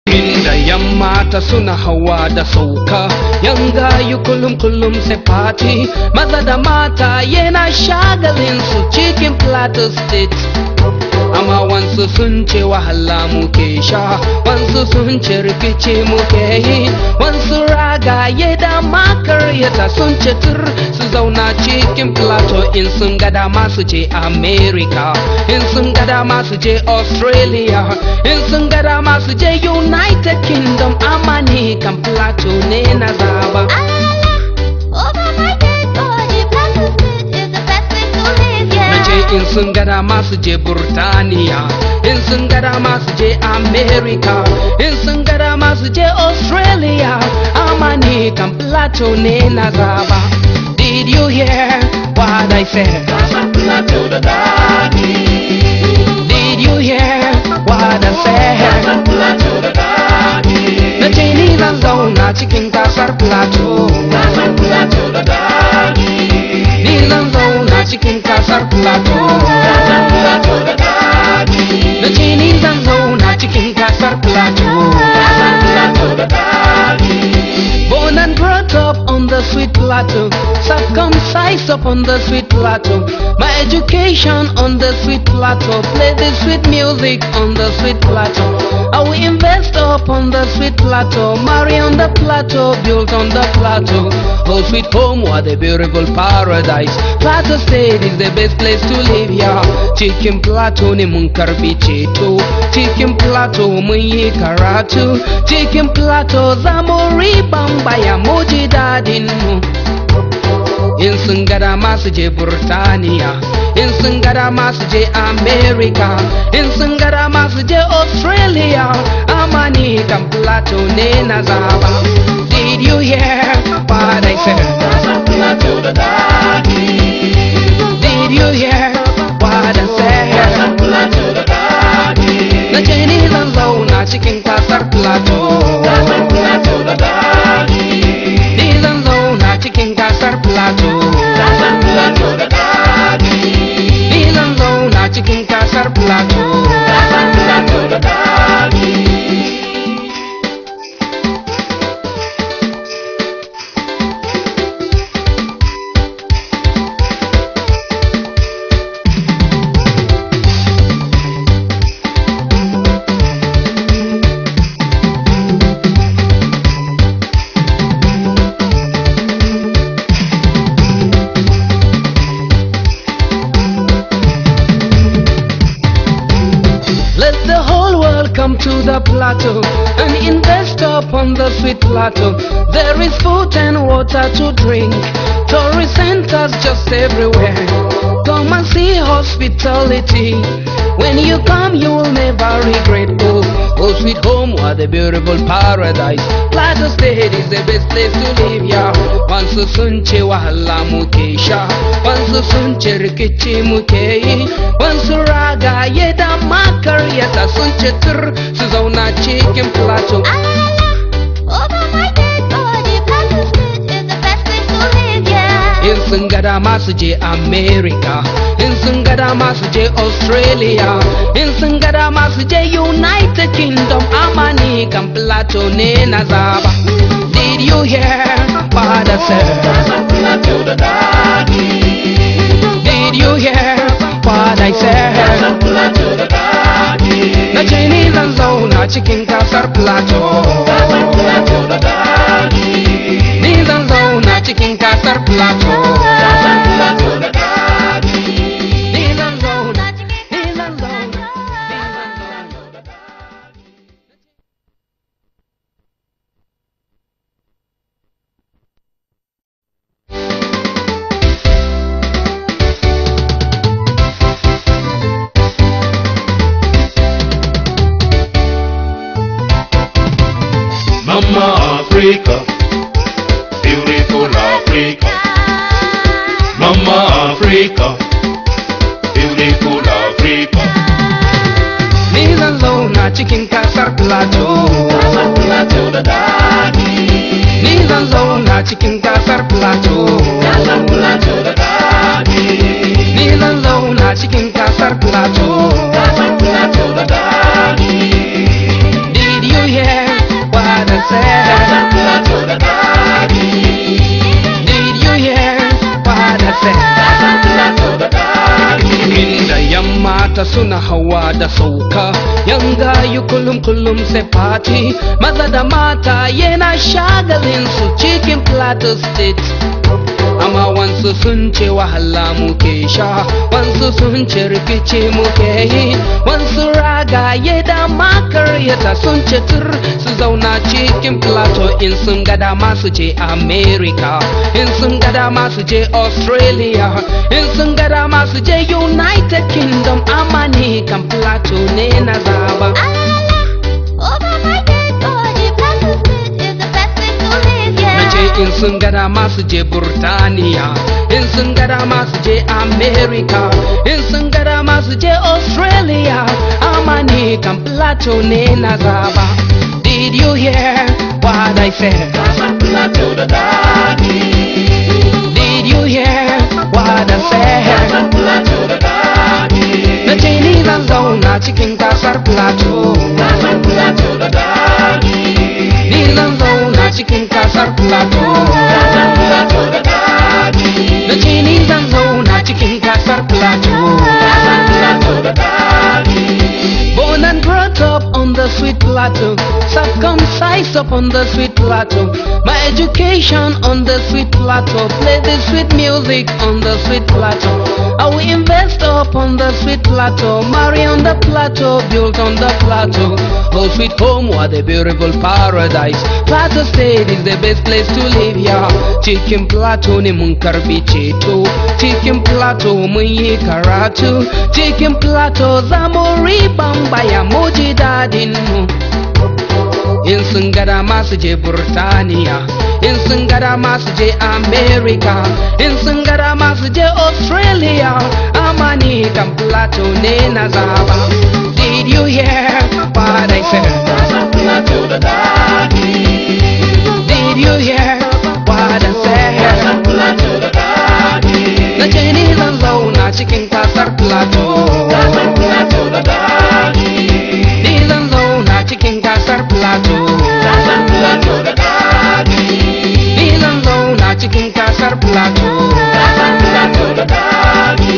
Inda yamma ta suna hawa da sauka yan gayu kullum kullum sai party maza da mata yana shagalin su cikin plateau state amma wansu sun ce wahala muke sha wansu sun ce rikici muke yi wansu ragaye da makaryata sun ce tur su zauna cikin plateau in sun ga dama su je america in sun ga dama su je australia in sun ga dama su je united kingdom amma ni kan plateau ne na zaba ce in sun ga dama su je burtaniya in sun ga dama su je america in sun ga dama su je australia amma ni kan plateau ne na zaba did you hear what i said did you hear what i said na ce ni zan zauna cikin kasar plateau ni zan zauna cikin kasar plateau na ce ni zan zauna cikin kasar plateau born and brought up on the sweet plateau circumcised up on the sweet plateau my education on the sweet plateau play the sweet music on the sweet plateau I will invest up on the sweet plateau marry on the plateau build on the plateau oh sweet home what a beautiful paradise plateau state is the best place to live yeah cikin plateau ne mun karbi ceto cikin plateau mun yi karatu cikin plateau za mu riban baya mu ji dadin mu in sun ga dama su je burtaniya in sun ga dama su je america in sun ga dama su je australia amma ni kan plateau ne na zaba did you hear what i said did you hear what i said na ce ni zan zauna cikin kasar plateau ni zan zauna cikin kasar plateau ni zan zauna cikin kasar plateau Let the whole world come to the plateau and invest upon the sweet plateau. There is food and water to drink, tourist centers just everywhere. Come and see hospitality. When you come, you will never regret. Oh, oh sweet home, what a beautiful paradise. Plateau State is the best place to live, yeah. Wansu sun ce wahala muke sha, wansu sun ce rikici muke yi, wansu ragaye da makaryata sun ce tur su zauna cikin plateau. In sun ga dama su je America, in sun ga dama su je Australia, in sun ga dama su je United Kingdom, amma ni kan plateau ne na zaba. Did you hear what I said? Did you hear what I said? Na ce ni zan zauna cikin kasar plateau. Ni zan zauna cikin kasar plateau. Ni zan zauna, ni zan zauna, ni zan zauna. Mama Africa, beautiful Africa. Mama Africa, beautiful Africa. Ni zan zauna cikin kasar plateau. Ni zan zauna cikin kasar plateau. Ni zan zauna cikin kasar plateau. Did you hear suna hawa da sauka yan gayu kullum kullum sai party maza da mata yana shagalin su cikin plateau state amma wansu sun ce wahala muke sha wansu sun ce rikici muke yi wansu ragaye da makaryata sun ce tur su zauna cikin plateau in sun ga dama su je america in sun ga dama su je australia in sun ga dama su je united kingdom amma ni kan plateau ne na zaba in sun ga dama su je Burtaniya in sun ga dama su je America in sun ga dama su je Australia amma ni kan plateau ne na zaba Did you hear what I said? Plateau da daɗi. Did you hear what I said? Plateau da daɗi. Na ce ni zan zauna cikin kasar plateau Plateau da daɗi. Ni zan zauna cikin kasar plateau Plateau da daɗi. Na ce ni zan zauna cikin kasar plateau Plateau da daɗi. Born and brought up on the sweet plateau, circumcised up on the sweet plateau. My education on the sweet plateau, play the sweet music on the sweet plateau. I will invest up on the sweet plateau, marry on the plateau, build on the plateau. Oh sweet home, what a beautiful paradise. Plateau State is the best place to live, yeah. Cikin plateau ne mun karbi ceto, cikin plateau mun yi karatu, cikin plateau za mu riban baya mu ji dadin mu. In sun ga dama su je Burtaniya, in sun ga dama su je America, in sun ga dama su je Australia, amma ni kan plateau ne na zaba. Did you hear what I said? Plateau da daɗi. Did you hear what I said? Plateau da daɗi. Na ce ni zan zauna cikin kasar plateau. Plateau da daɗi. Ni zan zauna cikin kasar plateau. Plateau da daɗi. Ni zan zauna cikin kasar plateau. Plateau da daɗi.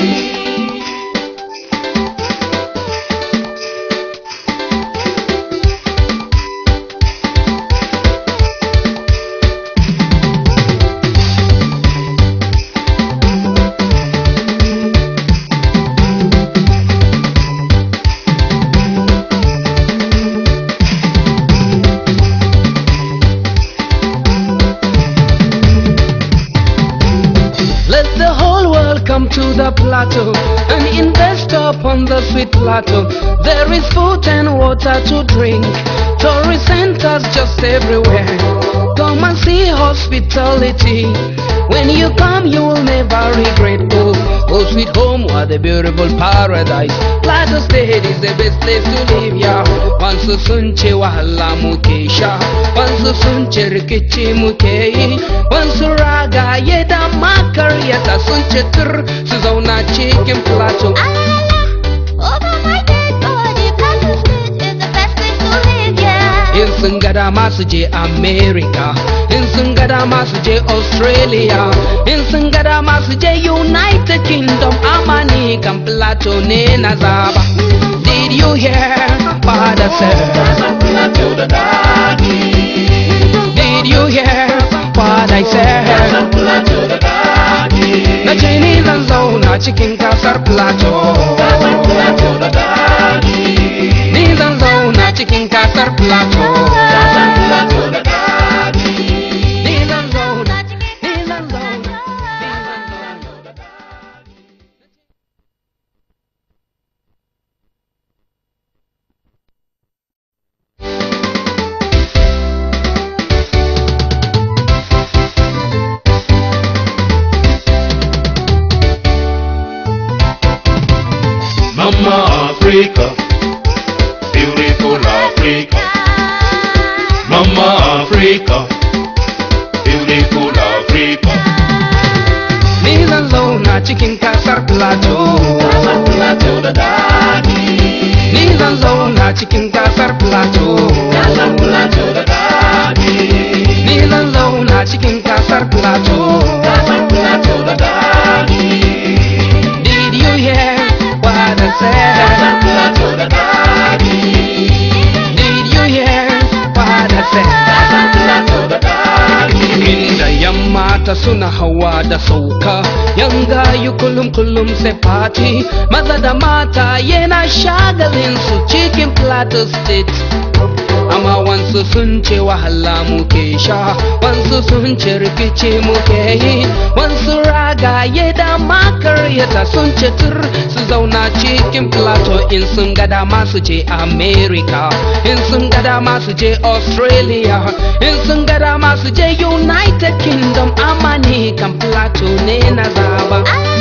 Let the whole world come to the plateau and invest upon the sweet plateau. There is food and water to drink, tourist centers just everywhere. Come and see hospitality. When you come, you will never regret. Oh, oh, sweet home, what a beautiful paradise. Plateau State is the best place to live, yeah. Once sun ce wahala muke sha, once sun ce rikici muke yi, once ragaye da makaryata sun ce tur su zauna cikin plateau. In sun ga dama su je America, in sun ga dama su je Australia, in sun ga dama su je United Kingdom, amma ni kan plateau ne na zaba. Did you hear what I said? Plateau da daɗi. Did you hear what I said? Plateau da daɗi. Na ce ni zan zauna cikin kasar plateau. Plateau da daɗi. Ni zan zauna cikin kasar plateau. Plateau da daɗi. Ni zan zauna, ni zan zauna, ni zan zauna. Mama Africa, beautiful Africa. Mama Africa, beautiful Africa. Ni zan zauna cikin kasar plateau. Plateau da daɗi. Ni zan zauna cikin kasar plateau. Plateau da daɗi. Ni zan zauna cikin kasar plateau. Plateau da daɗi. Did you hear what I said? mata suna hawa da sauka yan gayu kullum kullum sai party maza da mata yana shagalin su cikin plateau state amma wansu sun ce wahala muke sha wansu sun ce rikici muke yi wansu ragaye da makaryata sun ce tur su zauna cikin plateau in sun ga dama su je america in sun ga dama su je australia in sun ga dama su je united kingdom amma ni kan plateau ne na zaba